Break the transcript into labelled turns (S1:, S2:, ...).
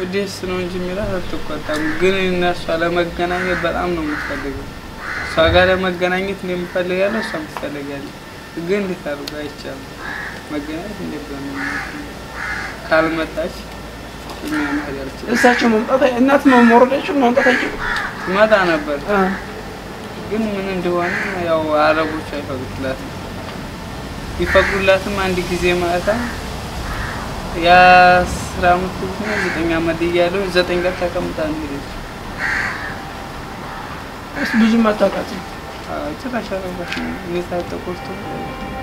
S1: ደስ ነው እንጂ የሚላት አትቆጣም። ግን እነሷ ለመገናኘት በጣም ነው የምትፈልገው። እሷ ጋር ለመገናኘት እኔ የምፈልጋለሁ፣ እሷ ትፈልጋለች። ግን እንዴት አድርጎ አይቻልም። መገናኘት እንዴት ነው ካልመጣች እኛ መሄድ አልችልም።
S2: እሳቸው መምጣት እናት መውረዳቸው መምጣት አይችሉም።
S1: ትመጣ ነበር ግን ምን እንደሆነ ያው አረቦች አይፈቅዱላትም። ቢፈቅዱላትም አንድ ጊዜ ማታ የአስራ አመት ልጅ ነው ዘጠኝ አመት እያለሁ ዘጠኝ ቀን ተቀምጣ ነው ሄደች።
S2: እስ ብዙም አታውቃትም።
S1: አዎ፣ ጭራሽ አረባሽ እኔ ታጠቆርቶ